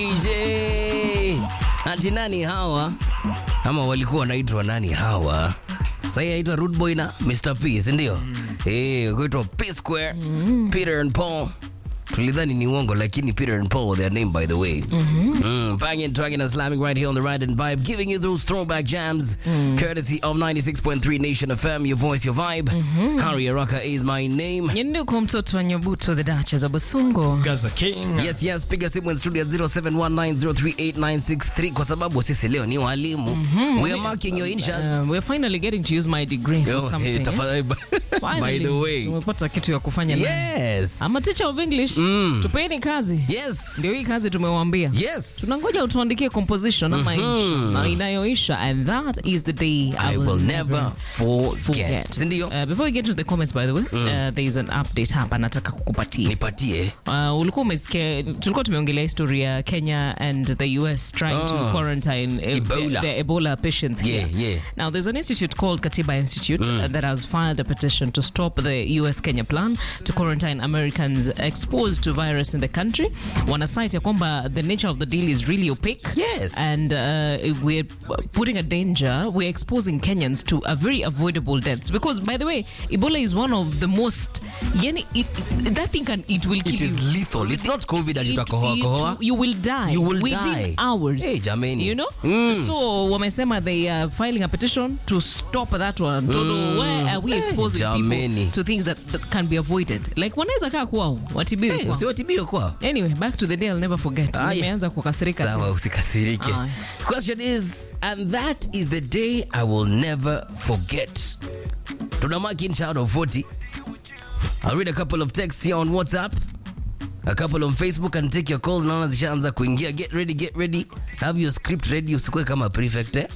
DJ. Ati nani hawa? Ama walikuwa wanaitwa nani hawa? Sasa aitwa Rude Boy na Mr. P, si ndio? Eh, kuitwa P Square, Peter and Paul. Tulidhani ni uongo lakini Peter and Paul were their name by the way. Mm, banging, dragging and slamming right here on the Ride and Vibe, giving you those throwback jams, courtesy of 96.3 Nation FM, your voice, your vibe. Harry Araka is my name. Nyenduko mtoto wa Nyabuto the Duchess of Basungo. Gaza King. Yes, yes, piga simu in studio at 0719038963 kwa sababu sisi leo ni walimu. We are marking your initials. Um, we're finally getting to use my degree for Yo, something. hey, eh? tafadhali by Finally, the way. tumepata kitu ya kufanya nayo. Yes. I'm a teacher of English. Tupeni kazi. Yes. Ndio hii kazi tumewaambia. Yes. Tunangoja utuandikie composition ama insha na inayoisha and that is the day I will never forget. forget. Si ndio? Uh, before we get to the comments by the way, uh, there is an update hapa nataka kukupatia. Nipatie. Uh, ulikuwa umesikia tulikuwa tumeongelea history ya Kenya and the US trying to Ah. quarantine uh, Ebola. the, the Ebola patients here. Yeah, yeah. Now there's an institute called Katiba Institute uh, that has filed a petition to stop the US Kenya plan to quarantine Americans exposed to virus in the country. Wana cite ya kwamba the nature of the deal is really opaque. Yes. And uh, we're putting a danger, we're exposing Kenyans to a very avoidable deaths because by the way, Ebola is one of the most yani it, that thing can it will kill It is you. lethal. It's not COVID that It- utakohoa it- kohoa. you will die You will within die. hours Hey, jameni. you know so wamesema they are filing a petition to stop that one Todo, why are we exposing jameni. people to things that, that can be avoided like wanaweza kaa kwao watibiwe Hey, kwao. usiwatibio kwao. anyway back to the day I'll never forget Aya. nimeanza kukasirika Sawa, tena. usikasirike. Aya. Question is, and that is the day I will never forget. Tuna mark in out of 40. I'll read a couple of texts here on WhatsApp. A couple on Facebook and take your calls. Naona zishaanza kuingia. Get ready, get ready. Have your script ready. Usikue kama prefect eh?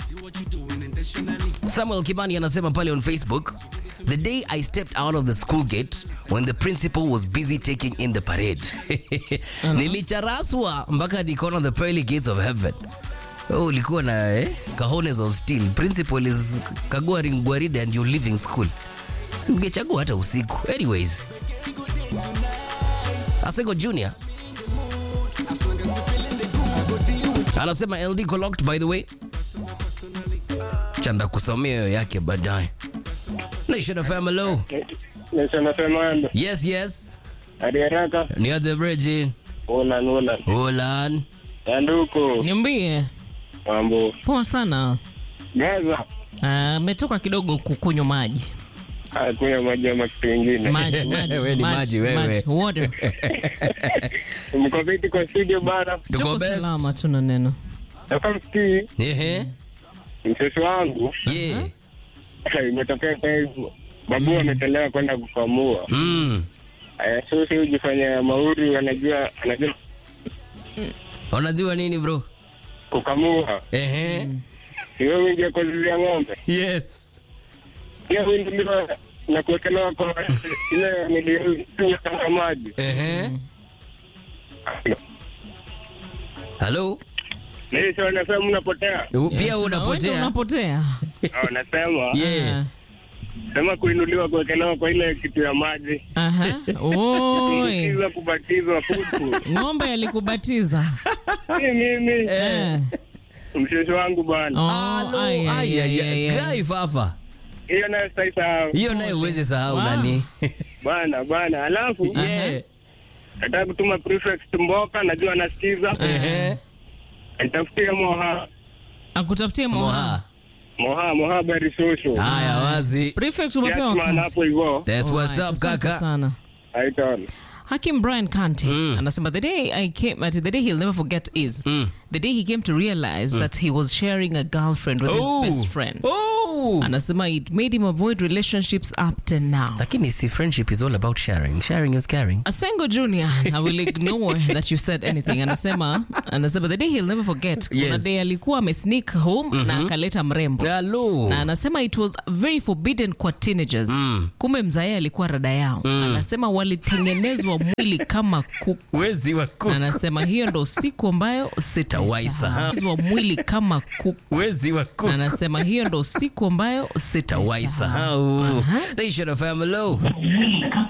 Samuel Kimani anasema pale on Facebook, the day I stepped out of the school gate when the principal was busy taking in the parade. Nilicharaswa mpaka nikaona the pearly gates of heaven. Oh, ulikuwa na eh, cajones of steel. Principal is kagua ring gwaride and you're leaving school. Si ungechagua hata usiku. Anyways. Asego Junior anasema LD Collect by the way chanda kusomea hiyo yake baadaye. Nation of hello. Nasema Yes, yes. hadi haraka Ni aje Bridget. una nuna Olan. yanduko niambie mambo poa sana Gaza ametoka kidogo kukunywa maji akunywa maji ama kitu ingine. maji maji Wewe ni maji, wewe. water Mko vipi kwa studio bana? Tuko tuko best. salama tuna neno Sasa msikii Ehe. mtoto wangu Yeah. imetokea kwa hivyo babu ametolewa kwenda kukamua. Mm. Aya, so si ujifanya mauri anajua anajua Unajua nini bro? kukamua. Ehe. Hiyo wingi ya kuzuia ng'ombe. Yes. Hiyo wingi ndio na kuwekelewa kwa ile niliyotumia kama maji. Ehe. Hello. Mimi sio nasema mnapotea. Pia Tuna- wewe unapotea. unapotea Oh, nasema Yeah. sema kuinuliwa kuwekelewa kwa ile kitu ya maji. Aha. Oi. Kubatizwa kubatizwa putu. ng'ombe alikubatiza Si mimi. Eh. Mshosho wangu bwana. Oh, Halo. ai, ai, Ai ai. ai, ai, ai. Gai fafa. Hiyo nayo sitaisahau. Hiyo naye uweze sahau Wow. nani? Bwana bwana. Alafu Yeah. nataka kutuma prefect Mboka najua anasikiza. Ehe. Nitafutie Moha. akutafutie moha Moha. Moha Moha Bari Social. Haya wazi. prefect umepewa Kiasi kazi hapo hivyo. That's what's Alright, up asante kaka. sana Haitaona. Hakim Brian Kante anasema the day I came at the day he'll never forget is the day he came to realize that he was sharing a girlfriend with Oh. his best friend. Oh. Anasema it made him avoid relationships up to now. Lakini si friendship is all about sharing. Sharing is caring. Asengo Junior, I will ignore that you said anything. Anasema, anasema the day he'll never forget. Kuna Yes. day alikuwa amesneak home na akaleta mrembo. Hello. na anasema it was very forbidden kwa teenagers kumbe mzae alikuwa rada yao anasema walitengenezwa mwili kama kuku Wezi wa kuku. na anasema hiyo ndo siku ambayo Tawaisahau. sitaisahau mwili kama kuku Wezi wa kuku. na anasema hiyo ndo siku ambayo sitaisahau Tawaisahau. Nation of hello.